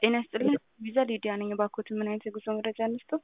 ጤና ይስጥልኝ። ቪዛ ሊዲያ ነኝ። እባክዎት ምን አይነት የጉዞ መረጃ እንስጠው?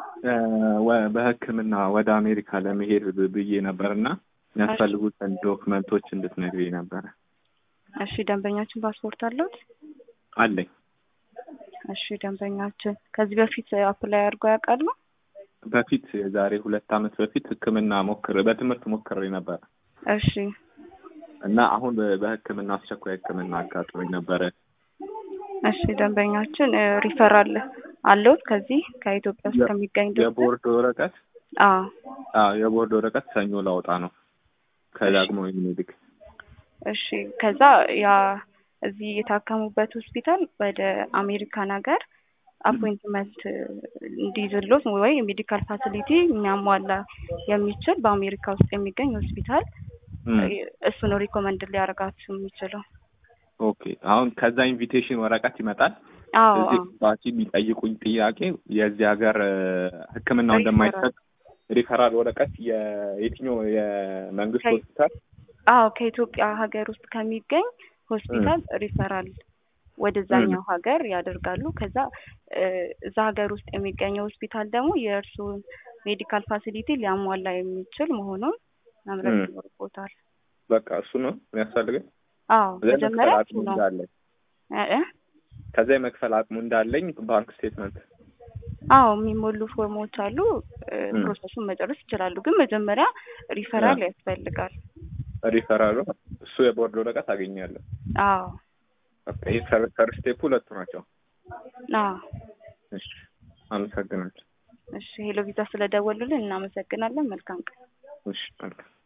በሕክምና ወደ አሜሪካ ለመሄድ ብዬ ነበር እና የሚያስፈልጉትን ዶክመንቶች እንድትነግሪኝ ነበረ። እሺ ደንበኛችን ፓስፖርት አለዎት? አለኝ። እሺ ደንበኛችን ከዚህ በፊት አፕላይ አድርገው ያውቃሉ? በፊት የዛሬ ሁለት ዓመት በፊት ሕክምና ሞክር በትምህርት ሞክሬ ነበረ እሺ እና አሁን በሕክምና አስቸኳይ ሕክምና አጋጥሞኝ ነበረ። እሺ ደንበኛችን ሪፈራል አለዎት ከዚህ ከኢትዮጵያ ውስጥ ከሚገኝ ዶክተር? የቦርድ ወረቀት አዎ አዎ የቦርድ ወረቀት ሰኞ ላውጣ ነው ከዳግማዊ ምኒልክ። እሺ ከዛ ያ እዚህ የታከሙበት ሆስፒታል ወደ አሜሪካን ሀገር አፖይንትመንት እንዲይዝሎት ወይ ሜዲካል ፋሲሊቲ የሚያሟላ የሚችል በአሜሪካ ውስጥ የሚገኝ ሆስፒታል እሱ ነው ሪኮመንድ ሊያደርጋችሁ የሚችለው። ኦኬ አሁን ከዛ ኢንቪቴሽን ወረቀት ይመጣል። አዎ እዚህ አዎ ኤምባሲ የሚጠይቁኝ ጥያቄ የዚህ ሀገር ሕክምናው እንደማይሰጥ ሪፈራል ወረቀት የየትኛው የመንግስት ከይ- ሆስፒታል አዎ ከኢትዮጵያ ሀገር ውስጥ ከሚገኝ ሆስፒታል ሪፈራል ወደዛኛው ሀገር ያደርጋሉ። ከዛ እ እዛ ሀገር ውስጥ የሚገኘው ሆስፒታል ደግሞ የእርስዎን ሜዲካል ፋሲሊቲ ሊያሟላ የሚችል መሆኑን መምረጥ ም። ይኖርቦታል። በቃ እሱ ነው የሚያስፈልገኝ። አዎ ከዛ መጀመሪያ የመክፈል እሱ አቅሙ ነው እንዳለኝ እ እ ከዛ የመክፈል አቅሙ እንዳለኝ ባንክ ስቴትመንት አዎ የሚሞሉ ፎርሞች አሉ። እ ም። ፕሮሰሱን መጨረስ ይችላሉ። ግን መጀመሪያ ሪፈራል ያስፈልጋል። ሪፈራሉ እሱ የቦርድ ወረቀት አገኛለሁ። አዎ በቃ ይህ ፈርስት ስቴፕ ሁለቱ ናቸው። አዎ እሺ አመሰግናለሁ። እሺ ሄሎ ቪዛ ስለደወሉልን እናመሰግናለን። መልካም ቀን። እሺ መልካም